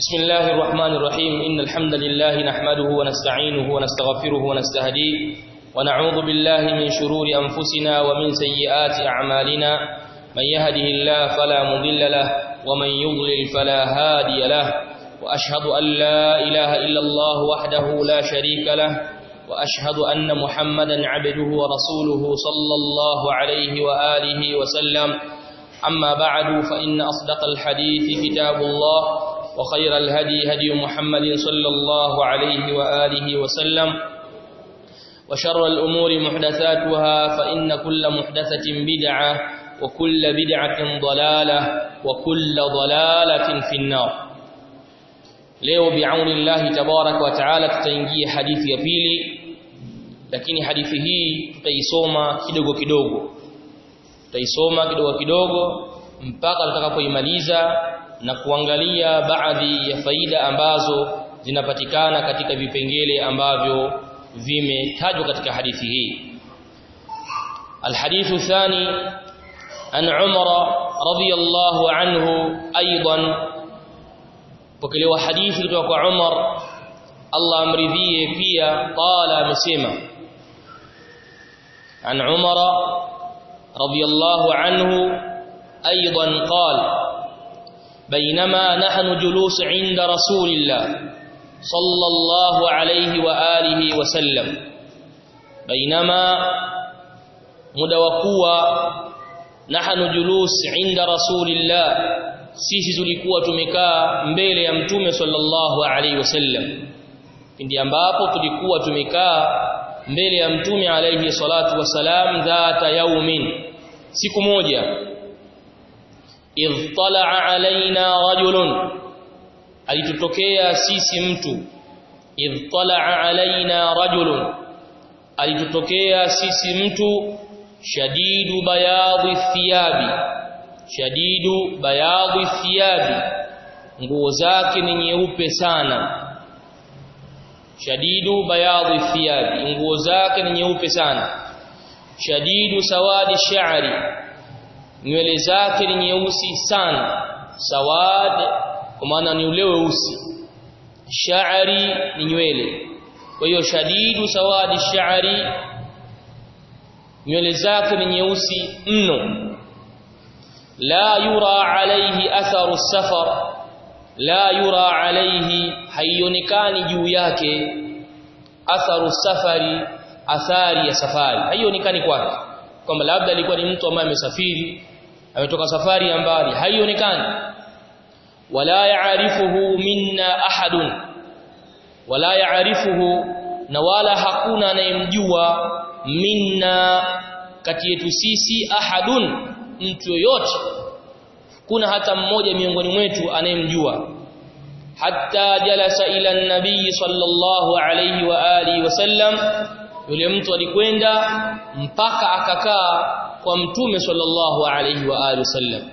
بسم الله الرحمن الرحيم إن الحمد لله نحمده ونستعينه ونستغفره ونستهديه ونعوذ بالله من شرور أنفسنا ومن سيئات أعمالنا من يهده الله فلا مضل له ومن يضلل فلا هادي له وأشهد أن لا إله إلا الله وحده لا شريك له وأشهد أن محمدا عبده ورسوله صلى الله عليه وآله وسلم أما بعد فإن أصدق الحديث كتاب الله وخير الهدي هدي محمد صلى الله عليه وآله وسلم وشر الأمور محدثاتها فإن كل محدثة بدعة وكل بدعة ضلالة وكل ضلالة في النار leo biauni llahi tabarak wa taala tutaingia hadithi ya pili lakini hadithi hii tutaisoma kidogo kidogo tutaisoma kidogo kidogo mpaka tutakapoimaliza na kuangalia baadhi ya faida ambazo zinapatikana katika vipengele ambavyo vimetajwa katika hadithi hii الحديث الثاني عن عمر رضي الله عنه أيضا pokelewa hadithi kutoka kwa Umar Allah amridhie pia qala amesema an Umar radiyallahu anhu aidan qala بينما نحن جلوس عند رسول الله صلى الله عليه وآله وسلم بينما مدوكوا نحن جلوس عند رسول الله sisi tulikuwa tumekaa mbele ya mtume sallallahu alaihi wasallam pindi ambapo tulikuwa tumekaa mbele ya mtume alaihi salatu wasalam dhata yaumin siku moja idh talaa alaina rajulun alitutokea sisi mtu idh talaa alaina rajulun alitutokea sisi mtu shadidu bayadhi thiyabi shadidu bayadhi thiyabi nguo zake ni nyeupe sana shadidu bayadhi thiyabi nguo zake ni nyeupe sana shadidu sawadi sha'ri nywele zake ni nyeusi sana sawad kwa maana ni ule weusi sha'ri ni nywele kwa hiyo shadidu sawadi sha'ri nywele zake ni nyeusi mno لا يرى عليه أثر السفر لا يرى عليه haionekani juu yake atharu safari athari ya safari haionekani kwake kwamba labda alikuwa ni mtu ambaye amesafiri ametoka safari ya mbali haionekani wala yaarifuhu minna ahadun wala yaarifuhu na wala hakuna anayemjua minna kati yetu sisi ahadun mtu yoyote kuna hata mmoja miongoni mwetu anayemjua hatta jalasa ila nabii sallallahu alayhi wa alihi wasallam yule mtu alikwenda mpaka akakaa kwa mtume sallallahu alayhi wa alihi wasallam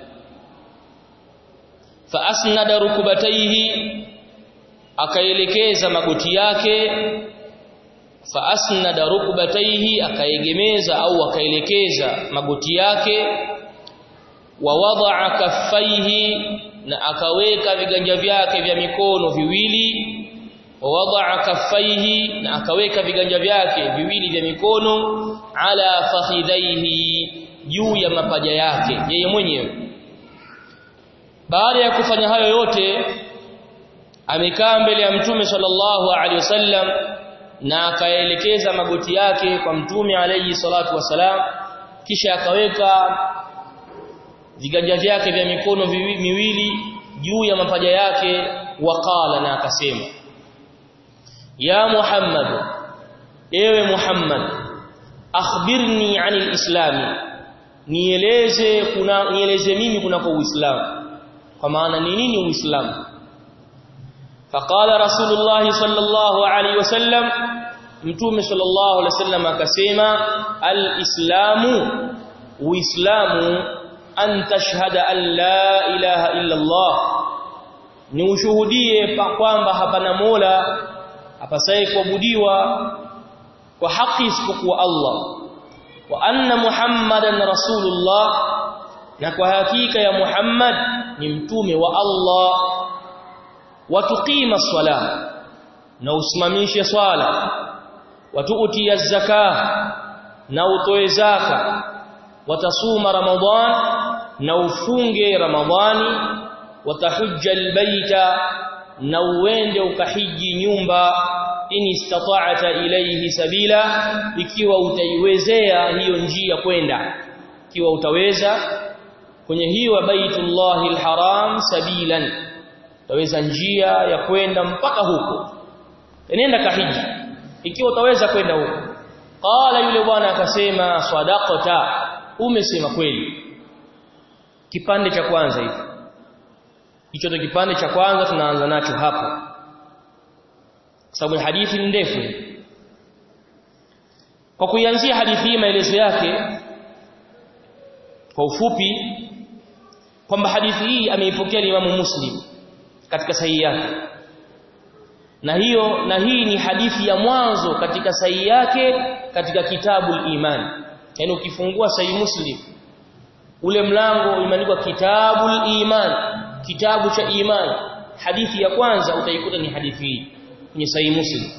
fa asnada rukubatayhi akaelekeza magoti yake fa asnada rukubatayhi akaegemeza au akaelekeza magoti yake wa wadaa kaffaihi na akaweka viganja vyake vya mikono viwili wa wadaa kaffaihi na akaweka viganja vyake viwili vya mikono ala fakhidhaihi juu ya mapaja yake yeye mwenyewe baada ya kufanya hayo yote amekaa mbele ya mtume sallallahu alaihi wasallam na akaelekeza magoti yake kwa mtume alayhi salatu wasalam kisha akaweka viganja vyake vya mikono miwili juu ya mapaja yake waqala na akasema ya Muhammad ewe Muhammad akhbirni anil islami nieleze kuna nieleze mimi kunako uislamu kwa maana ni nini uislamu faqala rasulullah sallallahu alaihi wasallam mtume sallallahu alaihi wasallam akasema alislamu uislamu an tashhada an la ilaha illa Allah ni ushuhudie kwamba hapana mola apasaye kuabudiwa kwa haki isipokuwa Allah wa anna muhammadan rasulullah na kwa hakika ya Muhammad ni mtume wa Allah watuqima swala na usimamishe swala watuutia zaka na utoe zaka watasuma ramadhan na ufunge ramadhani watahujja albayta na uende ukahiji nyumba in istata'ta ilayhi sabila ikiwa utaiwezea hiyo njia kwenda ikiwa utaweza kwenye hiyo baitullahil haram sabilan utaweza njia ya kwenda mpaka huko nenda kahiji ikiwa utaweza kwenda huko qala yule bwana akasema sadaqata umesema kweli kipande cha kwanza hiki hicho ndio kipande cha kwanza tunaanza nacho hapo sababu hadithi ni ndefu kwa kuianzia hadithi hii maelezo yake kwa ufupi kwamba hadithi hii ameipokea Imam Muslim katika sahihi yake na hiyo na hii ni hadithi ya mwanzo katika sahihi yake katika kitabu iman yani ukifungua sahihi Muslim ule mlango umeandikwa kitabul iman kitabu cha iman hadithi ya kwanza utaikuta ni hadithi hii kwenye sahihi Muslim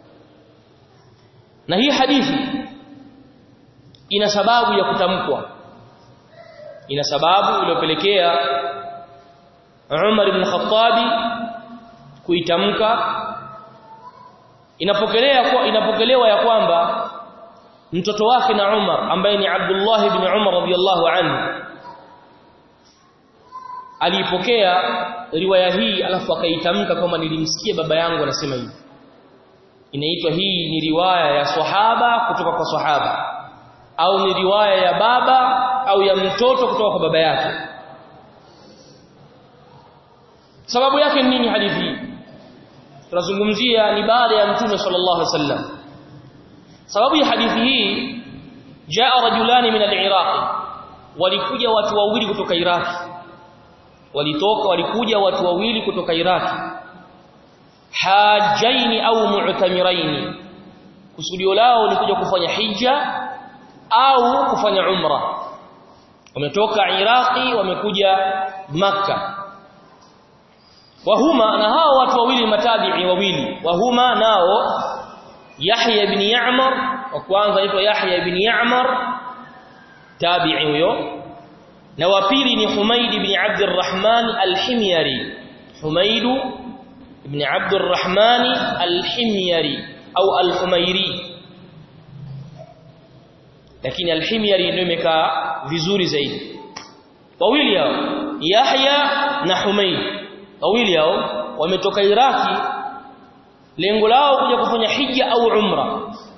na hii hadithi ina sababu ya kutamkwa ina sababu iliyopelekea Umar ibn Khattabi kuitamka inapokelea kwa inapokelewa ya kwamba mtoto wake na Umar ambaye ni Abdullah ibn Umar radhiyallahu anhu aliipokea riwaya hii alafu akaitamka kwamba nilimsikia baba yangu anasema hivi inaitwa hii ni riwaya ya sahaba kutoka kwa sahaba au ni riwaya ya baba au ya mtoto kutoka kwa baba yake sababu yake ni nini hadithi hii tunazungumzia ni baada ya mtume sallallahu alaihi wasallam sababu ya hadithi hii jaa rajulani min al-iraq walikuja watu wawili kutoka Iraq walitoka walikuja watu wawili kutoka Iraq hajaini au mu'tamiraini kusudio lao ni kuja kufanya hija au kufanya umra wametoka Iraqi wamekuja maka wahuma na hao watu wawili matabi'i wawili wahuma nao Yahya ibn Ya'mar wa kwanza anaitwa Yahya ibn Ya'mar tabi'i huyo na wa pili ni Humaid ibn Abdurrahman al-Himyari Humaid ibn Abdurrahman al-Himyari au al-Humairi lakini al-Himyari ndio imekaa vizuri zaidi wawili hao Yahya na Humaid wawili hao wametoka Iraki lengo lao kuja kufanya hija au umra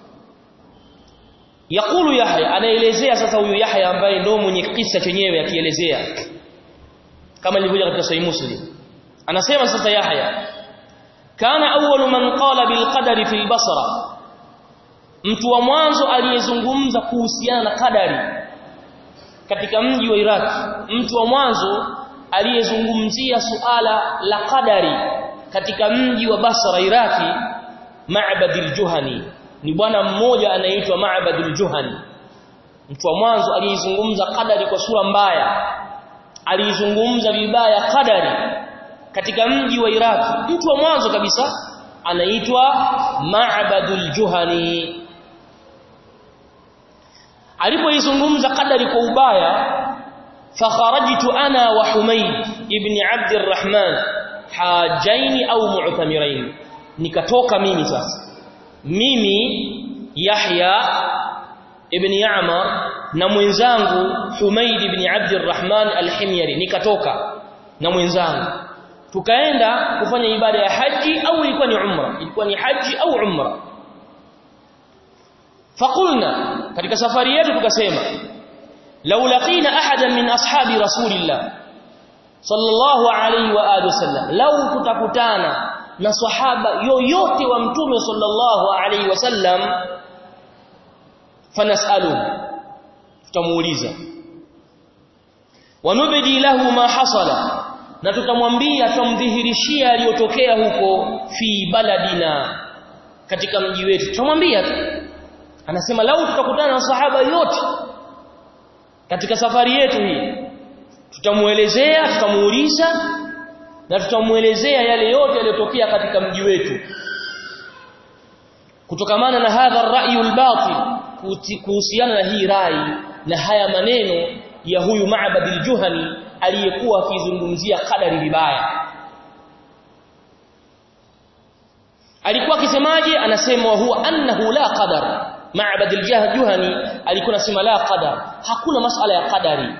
yakulu Yahya anaelezea sasa huyu Yahya ambaye ndio mwenye kisa chenyewe akielezea kama ilivyoja katika Sahih Muslim anasema sasa Yahya kana awwalu man qala bil qadari fil basra mtu wa mwanzo aliyezungumza kuhusiana na kadari katika mji wa Iraq mtu wa mwanzo aliyezungumzia suala la qadari katika mji wa Basra Iraki Ma'badil Juhani ni bwana mmoja anaitwa Ma'badul Juhani mtu wa mwanzo aliyezungumza qadari kwa sura mbaya aliyezungumza vibaya qadari katika mji wa Iraki mtu wa mwanzo kabisa anaitwa Ma'badul Juhani alipoizungumza qadari kwa ubaya fakharajtu ana wa Humayd ibn Abd الرحمن hajaini au mu'tamirain nikatoka mimi sasa mimi Yahya ibn Ya'mar na mwenzangu Humayd ibn Abd الرحمن al-Himyari nikatoka na mwenzangu tukaenda kufanya ibada ya haji au ilikuwa ni umra ilikuwa ni haji au umra faqulna katika safari yetu tukasema law laqina ahadan min ashabi rasulillah sallallahu alayhi wa alihi wasallam law tutakutana na sahaba yoyote wa mtume sallallahu alayhi wasallam fanasalu tutamuuliza wanubdi lahu ma hasala na tutamwambia tumdhihirishia aliyotokea huko fi baladina katika mji wetu tutamwambia tu anasema lau tutakutana na sahaba yote katika safari yetu hii tutamuelezea tutamuuliza na tutamuelezea yale yote yaliyotokea katika mji wetu kutokamana na hadha ar-ra'yu al-batil kuhusiana na hii rai na haya maneno ya huyu Ma'bad al-Juhani aliyekuwa akizungumzia kadari vibaya alikuwa akisemaje anasema huwa annahu la qadar Ma'bad al-Juhani alikuwa anasema la qadar hakuna masala ya qadari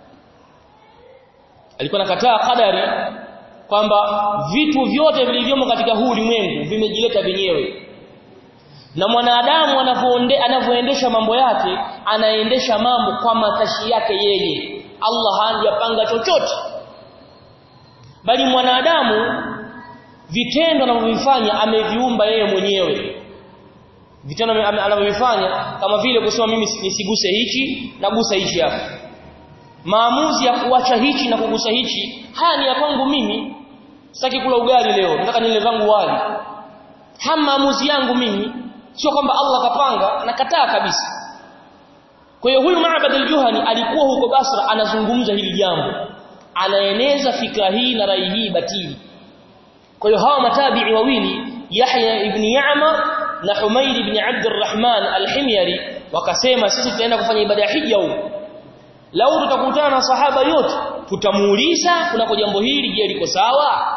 alikuwa anakataa qadari kwamba vitu vyote vilivyomo katika huu ulimwengu vimejileta wenyewe na mwanadamu anavyoendesha mambo yake anaendesha mambo kwa matashi yake yeye Allah hajapanga chochote bali mwanadamu vitendo anavyovifanya ameviumba yeye mwenyewe vitendo anavyovifanya kama vile kusema mimi nisiguse hichi na gusa hichi hapa maamuzi ya kuacha hichi na kugusa hichi haya ni ya kwangu mimi sitaki kula ugali leo nataka nile vangu wali haya maamuzi yangu mimi sio kwamba Allah kapanga nakataa kabisa kwa hiyo huyu Ma'bad al-Juhani alikuwa huko Basra anazungumza hili jambo anaeneza fikra hii na rai hii batili kwa hiyo hawa matabi'i wawili Yahya ibn Ya'mar na Humayd ibn Abd al-Rahman al-Himyari wakasema sisi tutaenda kufanya ibada ya hija huko lau tutakutana na sahaba yote tutamuuliza kunako jambo hili je liko sawa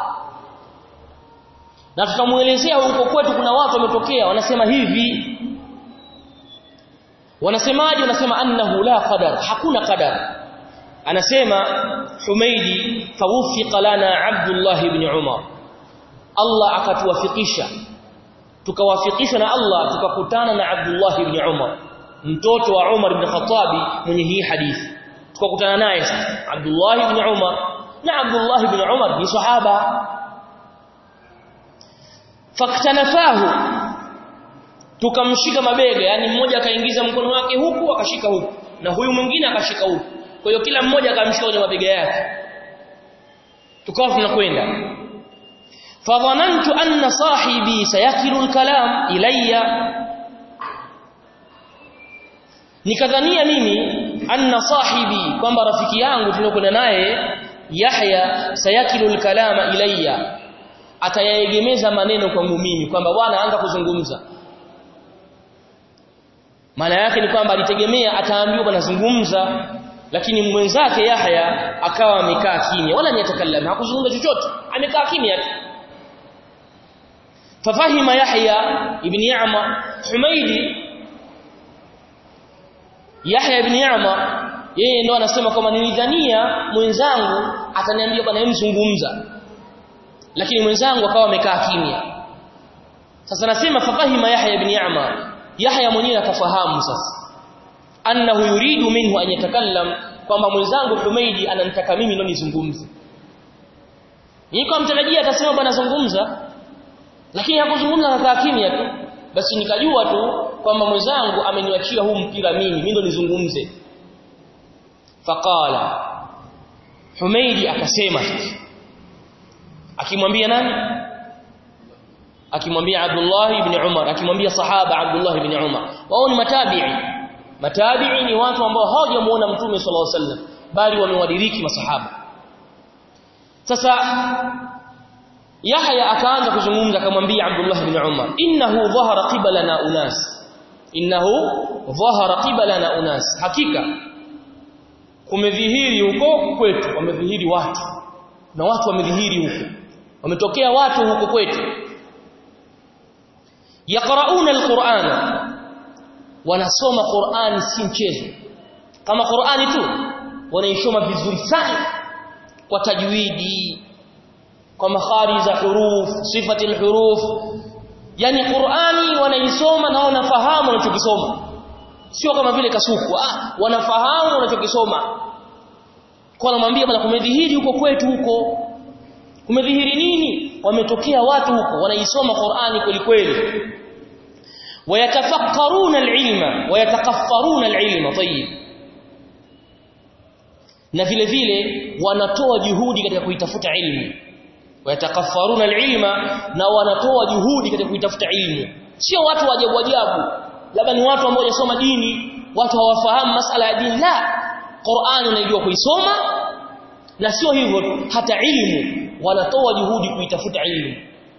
na tutamuelezea huko kwetu kuna watu wametokea wanasema hivi wanasemaje wanasema annahu la qadar hakuna qadar anasema Humaidi fawfiqa lana Abdullah ibn Umar Allah akatuwafikisha tukawafikishwa na Allah tukakutana na Abdullah ibn Umar mtoto wa Umar ibn Khattabi mwenye hii hadithi tukakutana naye sasa Abdullah ibn Umar na Abdullah ibn Umar ni sahaba faktanafahu tukamshika mabega yani mmoja akaingiza mkono wake huku akashika huku na huyu mwingine akashika huku kwa hiyo kila mmoja akamshika kwenye mabega yake tukawa tunakwenda fadhanantu anna sahibi sayakilu alkalam ilayya nikadhania mimi anna sahibi kwamba rafiki yangu tunakwenda naye Yahya sayakilu alkalama ilayya atayaegemeza maneno kwangu mimi kwamba bwana anza kuzungumza maana yake ni kwamba alitegemea ataambiwa bwana zungumza lakini mwenzake Yahya akawa amekaa kimya wala niatakallama hakuzungumza chochote amekaa kimya tu fafahima Yahya ibn Ya'ma Humaidi Yahya ibn Ya'ma yeye ndo anasema kwamba nilidhania mwenzangu ataniambia bwana mzungumza lakini mwenzangu akawa amekaa kimya sasa nasema fafahima Yahya ibn Ya'ma Yahya mwenyewe akafahamu sasa annahu yuridu minhu an yatakallam kwamba mwenzangu Humaidi ananitaka mimi ndo nizungumze niko mtarajia atasema bwana zungumza lakini hakuzungumza akakaa kimya tu basi nikajua tu kwamba mwenzangu ameniachia huu mpira mimi mimi ndo nizungumze faqala Humaidi akasema akimwambia nani akimwambia Abdullah ibn Umar akimwambia sahaba Abdullah ibn Umar wao ni matabi'i matabi'i ni watu ambao hawajamuona mtume sallallahu alaihi wasallam bali wamewadiriki masahaba sasa Yahya akaanza kuzungumza akamwambia Abdullah ibn Umar innahu dhahara qibalana unas innahu dhahara qibalana unas hakika kumedhihiri huko kwetu wamedhihiri watu na watu wamedhihiri huko wametokea watu huko kwetu yaqrauna alqur'ana wanasoma qur'ani si mchezo kama qur'ani tu wanaisoma vizuri sana kwa tajwidi kwa makhari za huruf sifati alhuruf yani qur'ani wanaisoma na wanafahamu wanachokisoma sio kama vile kasuku ah wanafahamu wanachokisoma kwa anamwambia bwana kumedhihiri huko kwetu huko kumedhihiri nini wametokea watu huko wanaisoma Qur'ani kweli kweli wayatafakkaruna alilma wayatakaffaruna alilma tayyib na vile vile wanatoa juhudi katika kuitafuta ilmu wayatakaffaruna alilma na wanatoa juhudi katika kuitafuta ilmu sio watu wa ajabu ajabu labda ni watu ambao hawajasoma dini watu hawafahamu masala ya dini la Qur'ani unajua kuisoma na sio hivyo hata ilmu wanatoa juhudi kuitafuta ilmu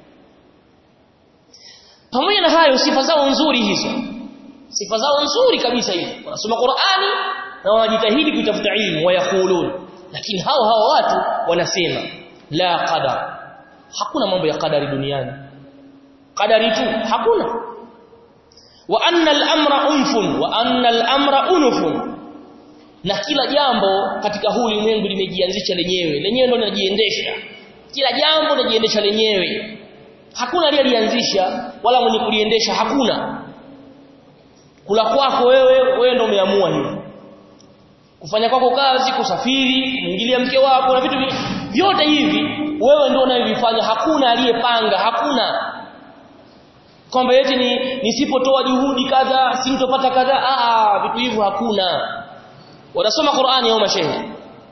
pamoja na hayo sifa zao nzuri hizo sifa zao nzuri kabisa hizo wanasoma Qur'ani na wanajitahidi kuitafuta ilmu wayakulun lakini hao hao watu wanasema la qadar hakuna mambo ya qadari duniani qadari tu hakuna wa anna al-amra unfun wa anna al-amra unufun na kila jambo katika huu ulimwengu limejianzisha lenyewe lenyewe ndio linajiendesha kila jambo linajiendesha lenyewe hakuna aliyelianzisha wala mwenye kuliendesha hakuna kula kwako wewe wewe ndio umeamua hivyo kufanya kwako kazi kusafiri kuingilia mke wako na vitu vyote hivi wewe ndio unayovifanya hakuna aliyepanga hakuna kwamba eti ni nisipotoa juhudi kadha sintopata kadha ah vitu hivyo hakuna wanasoma Qur'ani au mashehe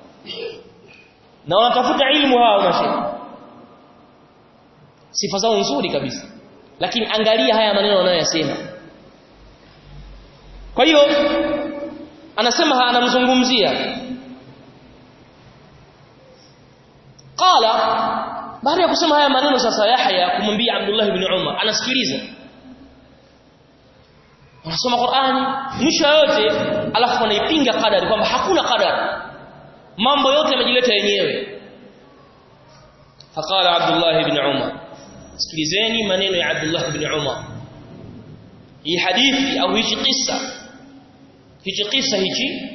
na wanatafuta ilmu hao mashehe sifa zao nzuri kabisa lakini angalia haya maneno wanayoyasema kwa hiyo anasema anamzungumzia qala baada ya kusema haya maneno sasa Yahya kumwambia Abdullah ibn Umar anasikiliza anasoma Qur'ani mwisho yote alafu anaipinga kadari kwamba hakuna kadari mambo yote yamejileta yenyewe faqala Abdullah ibn Umar sikilizeni maneno ya Abdullah ibn Umar hii hadithi au hichi kisa hichi kisa hichi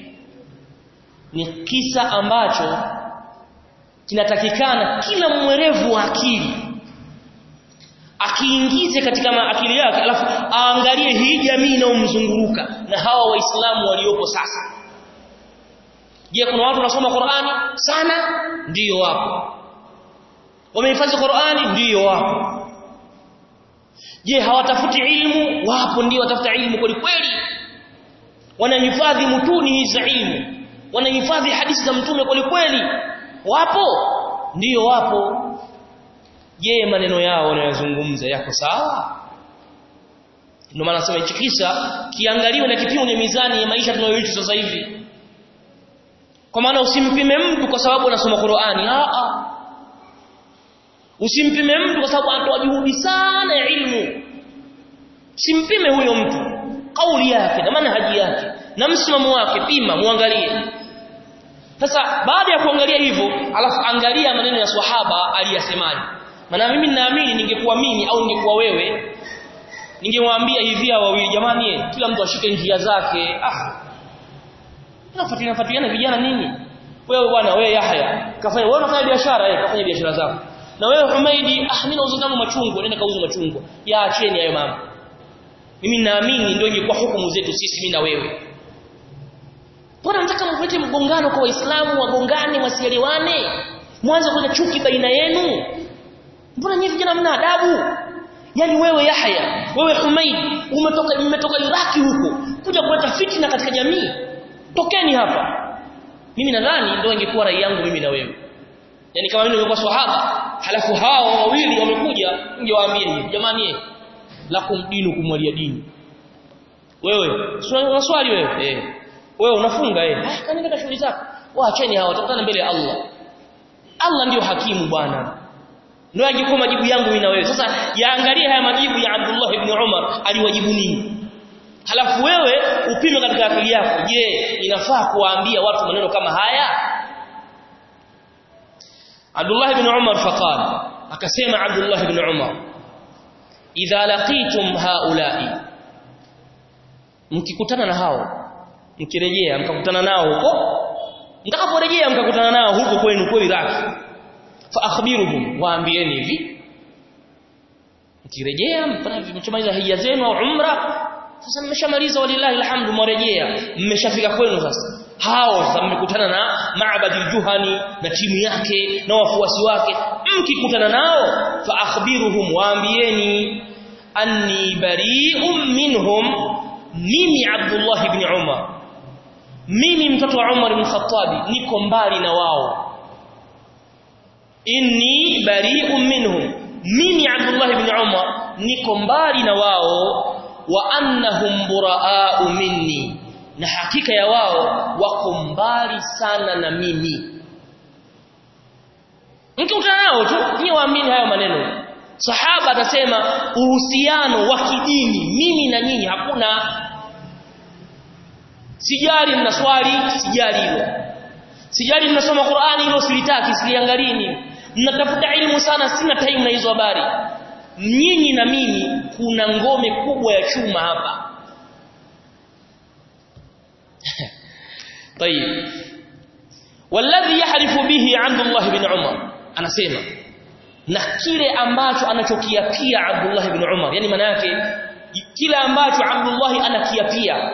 ni kisa ambacho kinatakikana kila mwerevu wa akili akiingize katika akili yake alafu aangalie hii jamii inayomzunguruka na hawa waislamu waliopo sasa je kuna watu wanasoma Qur'ani sana ndiyo wapo wamehifadhi Qur'ani ndiyo wapo je hawatafuti ilmu wapo ndio watafuta ilmu kweli kweli wanahifadhi mutuni hizi za ilmu wanahifadhi hadithi za mtume kweli kweli wapo ndiyo wapo je maneno yao wanayozungumza yako sawa ndio maana nasema hichi kisa kiangaliwe na kipimo cha mizani ya maisha tunayoishi sasa hivi kwa maana usimpime mtu kwa sababu anasoma Qur'ani a a usimpime mtu kwa sababu anatoa juhudi sana ya ilmu usimpime huyo mtu kauli yake na manhaji yake na msimamo wake pima muangalie sasa baada ya kuangalia hivyo alafu angalia maneno ya swahaba aliyasemaje maana mimi ninaamini ningekuwa mimi au ningekuwa wewe ningewaambia hivi hao wawili jamani kila mtu ashike njia zake ah tunafuatilia fuatiliana vijana nini wewe bwana wewe Yahya kafanya wewe unafanya biashara eh kafanya biashara zako na wewe Humaidi ah mimi nauza zangu machungwa nenda kauza machungwa ya acheni hayo mama mimi naamini ndio ingekuwa hukumu zetu sisi mimi na wewe Mbona nataka mvete mgongano kwa waislamu wagongane wasielewane mwanzo kuna chuki baina yenu Mbona nyinyi vijana mna adabu Yaani wewe Yahya wewe Humaid umetoka mmetoka Iraki huko kuja kuleta fitina katika jamii tokeni hapa mimi nadhani ndio ingekuwa rai yangu mimi na wewe yani kama mimi ningekuwa swahaba halafu hao wawili wamekuja ningewaambia hivi jamani lakum dinu kumwalia dini wewe unaswali wewe eh wewe unafunga eh ah kanenda ka shughuli zako waacheni hao watakutana mbele ya Allah Allah ndio hakimu bwana ndio angekuwa majibu yangu mimi na wewe sasa yaangalie haya majibu ya Abdullah ibn Umar aliwajibu nini halafu wewe upime katika akili yako je inafaa kuwaambia watu maneno kama haya Abdullah ibn Umar faqala akasema Abdullah ibn Umar idha laqitum haula'i mkikutana na hao mkirejea mkakutana nao huko mtakaporejea mkakutana nao huko kwenu kwa Iraq fa akhbiruhum waambieni hivi mkirejea mtamaliza hija zenu au umra sasa mmeshamaliza walillahi alhamdu mwarejea mmeshafika kwenu sasa hao sasa mmekutana na Ma'bad juhani na timu yake na wafuasi wake mkikutana nao fa akhbiruhum waambieni anni bari'un minhum mimi Abdullah ibn Umar mimi mtoto wa Umar ibn Khattab niko mbali na wao inni bari'un minhum mimi Abdullah ibn Umar niko mbali na wao wa annahum buraa'u minni na hakika ya wao wako mbali sana na mimi mkikutana nao tu nyie waamini hayo maneno sahaba atasema uhusiano wa kidini mimi na nyinyi hakuna sijali mnaswali sijali hilo sijali mnasoma Qur'ani hilo silitaki siliangalini mnatafuta elimu sana sina time na hizo habari nyinyi na mimi kuna ngome kubwa ya chuma hapa طيب والذي يحلف به عبد الله بن عمر anasema na kile ambacho anachokiapia Abdullah ibn Umar yani maana yake kile ambacho Abdullah anakiapia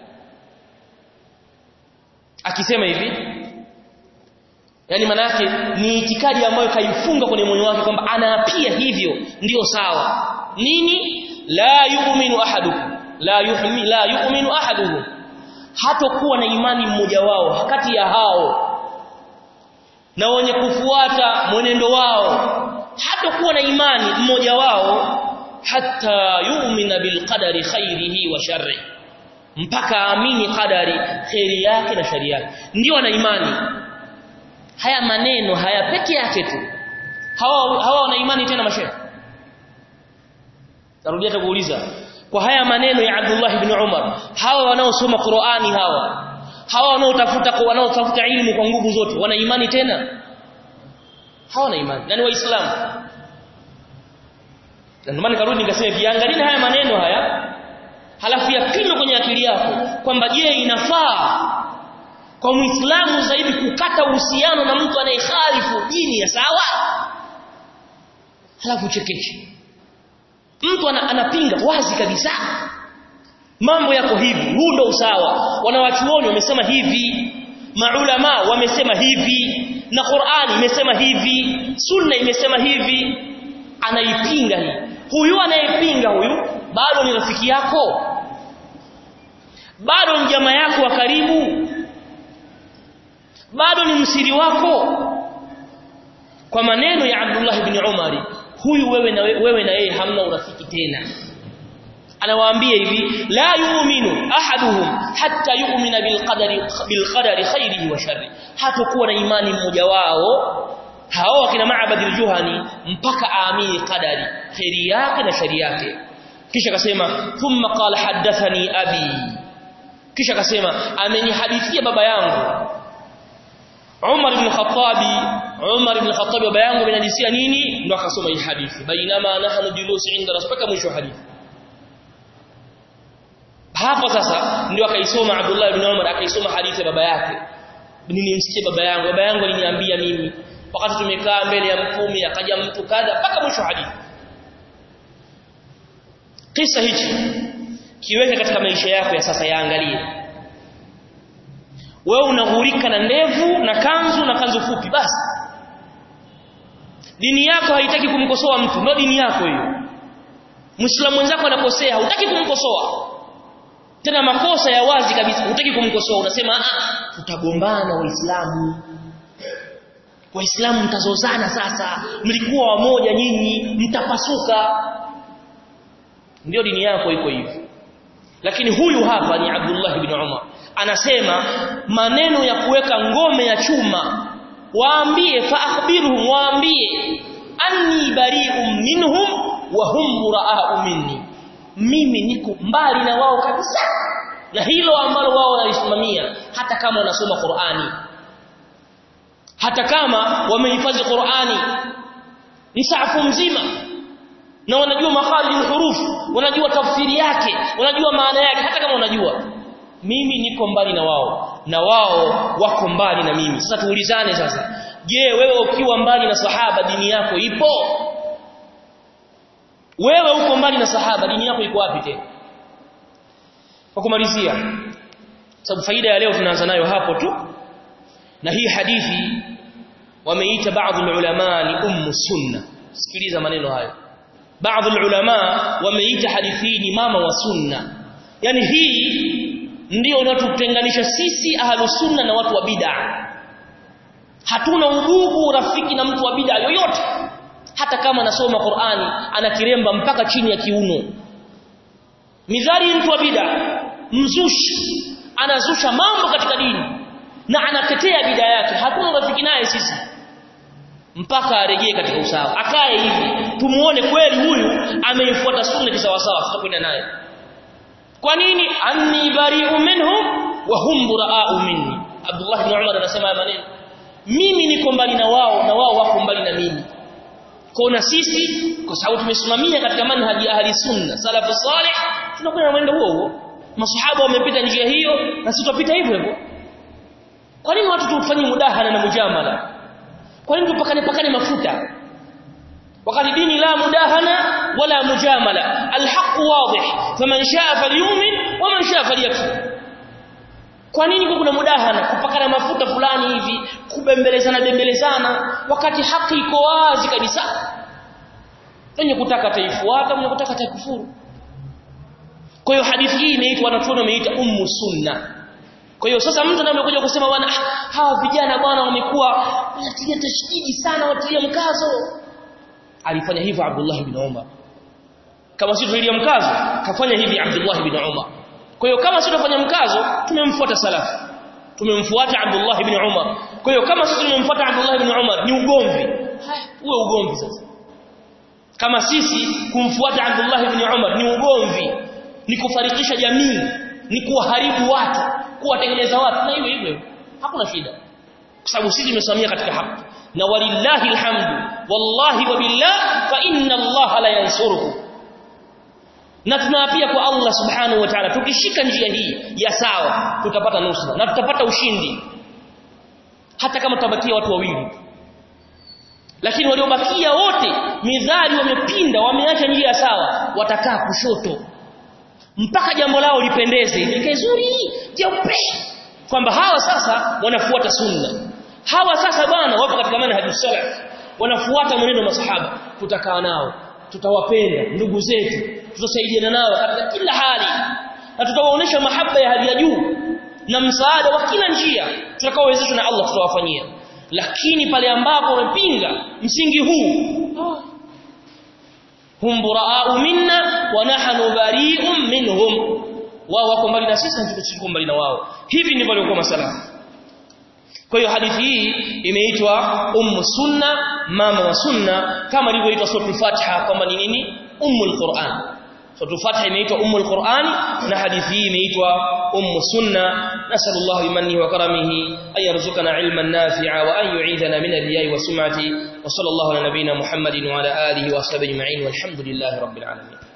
akisema hivi yani maana yake ni itikadi ambayo kaifunga kwenye moyo wake kwamba anaapia hivyo ndiyo sawa nini la yu'minu ahadukum la yu'minu la yu'minu ahaduhum hatokuwa na imani mmoja wao kati ya hao na wenye kufuata mwenendo wao hatakuwa na imani mmoja wao hata yu'mina bil qadari khairihi wa sharri mpaka aamini qadari khairi yake na shari yake ndio ana imani haya maneno haya peke yake tu hawa hawa wana imani tena mashehe tarudia kuuliza kwa haya maneno ya Abdullah ibn Umar hawa wanaosoma Qur'ani hawa hawa wanaotafuta kwa wanaotafuta ilmu kwa nguvu zote wana imani tena hawana imani yani waislamu ndio maana karudi nikasema viangalie haya maneno haya halafu yapime kwenye akili yako kwamba je inafaa kwa muislamu zaidi kukata uhusiano na mtu anayekhalifu dini ya sawa halafu chekeshe mtu anapinga wazi kabisa mambo yako hivi huu ndo usawa wanawachuoni wamesema hivi maulama wamesema hivi na Qur'ani imesema hivi sunna imesema hivi anaipinga hii huyu anayepinga huyu bado ni rafiki yako bado ni jamaa yako wa karibu bado ni msiri wako kwa maneno ya Abdullah ibn Umar huyu wewe na wewe na yeye hamna urafiki tena anawaambia hivi la yu'minu ahaduhum hatta yu'mina bil qadari bil qadari khairihi wa sharri hatakuwa na imani mmoja wao hao wakina Ma'bad al-Juhani mpaka aamini qadari khairi yake na shari yake kisha akasema thumma qala hadathani abi kisha akasema amenihadithia baba yangu Umar ibn Khattabi Umar ibn Khattabi baba yangu amenihadithia nini ndo akasoma hii hadithi bainama nahnu julusi inda rasulika mwisho hadithi hapo sasa ndio akaisoma Abdullah ibn Umar akaisoma hadithi ya baba yake nilimsikia baba yangu baba yangu aliniambia mimi wakati tumekaa mbele ya mtume akaja mtu kadha mpaka mwisho hadithi kisa hichi kiweke katika maisha yako ya sasa yaangalie wewe unaghurika na ndevu na kanzu na kanzu fupi basi dini yako haitaki kumkosoa mtu ndio dini yako hiyo Muislamu mwenzako anakosea hutaki kumkosoa tena makosa ya wazi kabisa hutaki kumkosoa unasema ah tutagombana waislamu waislamu mtazozana sasa mlikuwa wamoja nyinyi mtapasuka ndio dini yako iko hivyo lakini huyu hapa ni Abdullah ibn Umar anasema maneno ya kuweka ngome ya chuma waambie fa akhbirhum waambie anni bari'un minhum wa hum mura'u minni mimi niko mbali na wao kabisa na hilo ambalo wao wanalisimamia hata kama wanasoma Qur'ani hata kama wamehifadhi Qur'ani msahafu mzima na wanajua makhalil huruf wanajua tafsiri yake wanajua maana yake hata kama wanajua mimi niko mbali na wao na wao wako mbali na mimi sasa tuulizane sasa je wewe ukiwa mbali na sahaba dini yako ipo wewe uko mbali na sahaba dini yako iko wapi tena kwa kumalizia sababu faida ya leo tunaanza nayo hapo tu na hii hadithi wameita baadhi ulama ni ummu sunna sikiliza maneno hayo baadhi ulama wameita hadithi ni mama wa sunna yani hii ndio inatutenganisha sisi ahlu sunna na watu wa bid'a hatuna udugu rafiki na mtu wa bid'a yoyote hata kama anasoma Qur'ani anakiremba mpaka chini ya kiuno midhari mtu wa bid'a mzushi anazusha mambo katika dini na anatetea bid'a yake hatuna rafiki naye sisi mpaka arejee katika usawa akae hivi tumuone kweli huyu ameifuata sunna kisawasawa tutakwenda naye kwa nini anni bari'u minhum wa hum bura'u minni Abdullah ibn Umar anasema haya maneno mimi niko mbali na wao na wao wako mbali na mimi kwa na sisi kwa sababu tumesimamia katika manhaji ya ahli sunna salafu salih tunakwenda mwendo huo huo masahaba wamepita njia hiyo na sisi tupita hivyo hivyo kwa nini watu tufanye mudahana na mujamala kwa nini tupakane pakane mafuta wakati dini la mudahana wala mujamala alhaq wadih faman shaa falyumin waman shaa falyakfur kwa nini kuna mudahana kupakana mafuta fulani hivi kubembelezana bembelezana wakati haki iko wazi kabisa mwenye kutaka taifuata mwenye kutaka taikufuru kwa hiyo hadithi hii inaitwa wanachuoni wameita ummu sunna kwa hiyo sasa mtu anayekuja kusema bwana hawa vijana bwana wamekuwa wanatilia tashdidi sana watilia mkazo alifanya hivyo Abdullah ibn Umar kama sisi tulilia mkazo kafanya hivi Abdullah ibn Umar kwa hiyo kama sisi tunafanya mkazo tumemfuata salafu tumemfuata Abdullah ibn Umar kwa hiyo kama sisi tumemfuata Abdullah ibn Umar ni ugomvi uwe ugomvi sasa kama sisi kumfuata Abdullah ibn Umar ni ugomvi ni kufarikisha jamii ni kuharibu watu kuwatengeneza watu na hiyo hivyo hakuna shida kwa sababu sisi tumesimamia katika haki na walillahi alhamdu wallahi wa billah fa inna Allah la yansuruhu na tunaapia kwa Allah subhanahu wa ta'ala tukishika njia hii ya sawa tutapata nusra na tutapata ushindi hata kama tutabakia watu wawili lakini waliobakia wote midhali wamepinda wameacha njia sawa watakaa kushoto mpaka jambo lao lipendeze likae zuri jeupe kwamba hawa sasa wanafuata sunna hawa sasa bwana wapo katika manhaji salaf wanafuata mwenendo wa masahaba tutakaa nao tutawapenda ndugu zetu tutasaidiana nao katika kila hali na tutawaonesha mahaba ya hali ya juu na msaada wa kila njia tutakaowezeshwa na Allah tutawafanyia lakini pale ambapo wamepinga msingi huu hum buraa'u minna wa nahnu bari'un minhum wao wako mbali na sisi na tuko mbali na wao hivi ndivyo walikuwa masalafu kwa hiyo hadithi hii imeitwa ummu sunna mama wa sunna kama ilivyoitwa suratul fatiha kwamba ni nini ummul qur'an suratul fatiha imeitwa ummul qur'an na hadithi hii imeitwa ummu sunna nasallallahu bimannihi wa karamihi ay yarzuqana ilman nafi'a wa an yu'idhana min al-riya'i wa sum'ati wa sallallahu ala nabiyyina muhammadin wa ala alihi wa sahbihi ajma'in walhamdulillahi rabbil alamin